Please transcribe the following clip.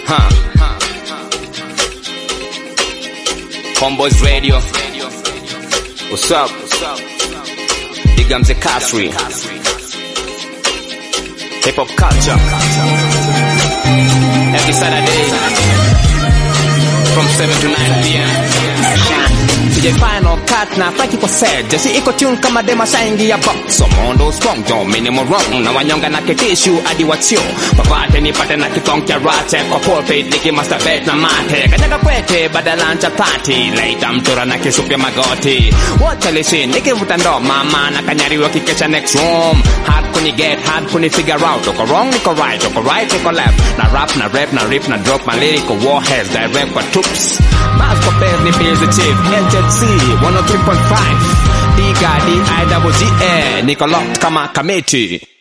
Huh. Homeboys Radio. What's up? Big Mzee Kasri. Hip hop culture. Every Saturday from 7 to 9 p.m. DJ Final Cut na Frankie Posed Jesi iko tune kama dema shaingi ya box So mondo strong yo minimal wrong Na wanyonga na ketishu adi watio Papate nipate na kitong cha rate Kwa pulpit niki masturbate na mate Kanyaga kwete badala chapati Later mtura na kisuke magoti Wacha listen nikivuta ndo mama Na kanyariwa kikesha next room Hard kuni get hard kuni figure out Uko wrong niko right uko right niko left Na rap na rap na rip na drop My lyrical warheads direct kwa troops Mask of ni Bills the Chief HHC 103.5 Diga D-I-double-G-A Niko locked kama kameti